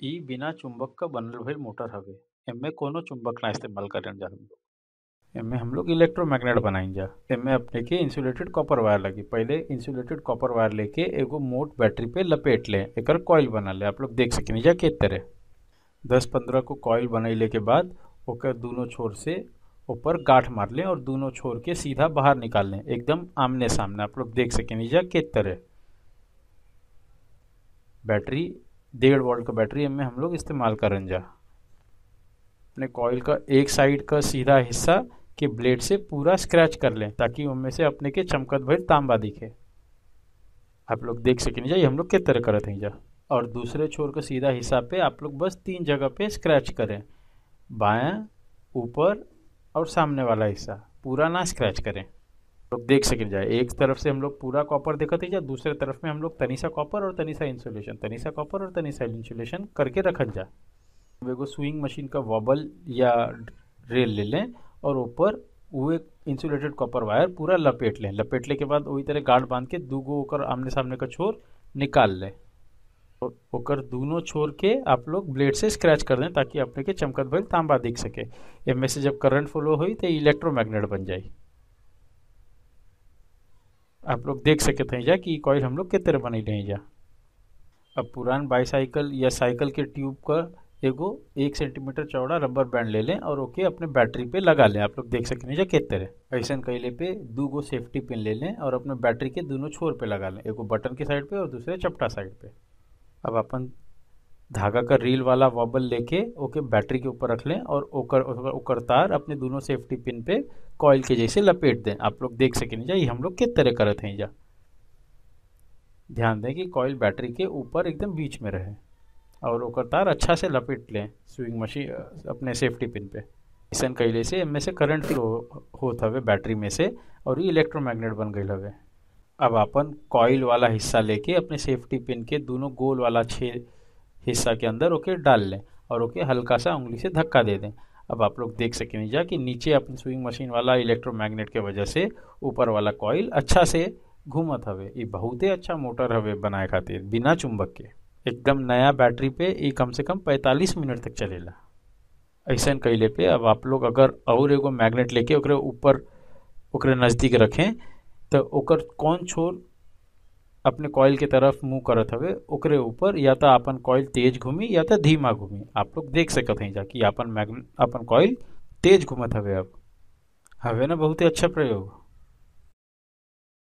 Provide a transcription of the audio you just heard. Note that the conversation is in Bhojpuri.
इ बिना चुंबक क बनल भइल मोटर हवे एमे कौनो चुंबक ना इस्तेमाल करेन जा हम लोग एमे हम लोग इलेक्ट्रोमैग्नेट बनाइन जा एमे अपने के इंसुलेटेड कॉपर वायर लगी पहले इंसुलेटेड कॉपर वायर लेके एगो मोट बैटरी पे लपेट ले एकर कॉइल बना ले आप लोग देख सकेनी जा के तरह दस पंद्रह को कॉइल बनैले के बाद ओकर दोनों छोर से ऊपर गांठ मार लें और दोनों छोर के सीधा बाहर निकाल लें एकदम आमने सामने आप लोग देख सकेनी जा के तरह बैटरी डेढ़ वोल्ट का बैटरी में हम लोग इस्तेमाल करन जा अपने कॉइल का एक साइड का सीधा हिस्सा के ब्लेड से पूरा स्क्रैच कर लें ताकि उनमें से अपने के चमकत भर तांबा दिखे आप लोग देख सकें जा ये हम लोग के तरह करत हैं जा और दूसरे छोर का सीधा हिस्सा पे आप लोग बस तीन जगह पे स्क्रैच करें बायां ऊपर और सामने वाला हिस्सा पूरा ना स्क्रैच करें लोग देख सकें जाए एक तरफ से हम लोग पूरा कॉपर देखते जा दूसरे तरफ में हम लोग तनीसा कॉपर और तनीसा इंसुलेशन तनीसा कॉपर और तनीसा इंसुलेशन करके रखन जा एगो स्विंग मशीन का वॉबल या रेल ले लें और ऊपर वो एक इंसुलेटेड कॉपर वायर पूरा लपेट लें लपेटले के बाद वही तरह गार्ड बांध के दू गो ओकर आमने सामने का छोर निकाल लें और ओकर दोनों छोर के आप लोग ब्लेड से स्क्रैच कर दें ताकि अपने के चमकत भइल तांबा दिख सके एमे से जब करंट फ्लो हुई तो इलेक्ट्रोमैग्नेट बन जाई आप लोग देख सकते हैं जा कि कॉइल हम लोग के तरह बनी रही जा अब पुरान बाईसाइकिल या साइकिल के ट्यूब का एगो एक सेंटीमीटर चौड़ा रबर बैंड ले लें और ओके अपने बैटरी पे लगा लें आप लोग देख सकें जा के तरह ऐसा कैले पे दो गो सेफ्टी पिन ले लें और अपने बैटरी के दोनों छोर पे लगा लें एगो बटन के साइड पे और दूसरे चपटा साइड पे अब अपन धागा का रील वाला वॉबल लेके ओके बैटरी के ऊपर रख लें और ओकर ओकर तार अपने दोनों सेफ्टी पिन पे कॉइल के जैसे लपेट दें आप लोग देख सकें जा ये हम लोग किस तरह करते हैं जा ध्यान दें कि कॉइल बैटरी के ऊपर एकदम बीच में रहे और ओकर तार अच्छा से लपेट लें स्विंग मशीन अपने सेफ्टी पिन पे ऐसा कैले से इनमें से करंट फ्लो होत हवे बैटरी में से और ये इलेक्ट्रोमैग्नेट बन गई हवे अब अपन कॉइल वाला हिस्सा लेके अपने सेफ्टी पिन के दोनों गोल वाला छः हिस्सा के अंदर ओके डाल लें और ओके हल्का सा उंगली से धक्का दे दें अब आप लोग देख सकें जा कि नीचे अपनी स्विंग मशीन वाला इलेक्ट्रोमैग्नेट के वजह से ऊपर वाला कॉइल अच्छा से घूमत हवे ये बहुते अच्छा मोटर हवे बनाए खातिर बिना चुंबक के एकदम नया बैटरी पे ये कम से कम 45 मिनट तक चलेला ऐसा कैले पे अब आप लोग अगर और एगो मैग्नेट लेके ओकरे ऊपर ओकरे नज़दीक रखें तो ओकर कौन छोर अपने कॉइल के तरफ मुंह करत हवे ओकरे ऊपर या तो अपन कॉइल तेज घूमी या तो धीमा घूमी आप लोग देख सकत हैं जा कि अपन मैग्नेट अपन कॉइल तेज घूमत हवे अब हवे ना बहुत ही अच्छा प्रयोग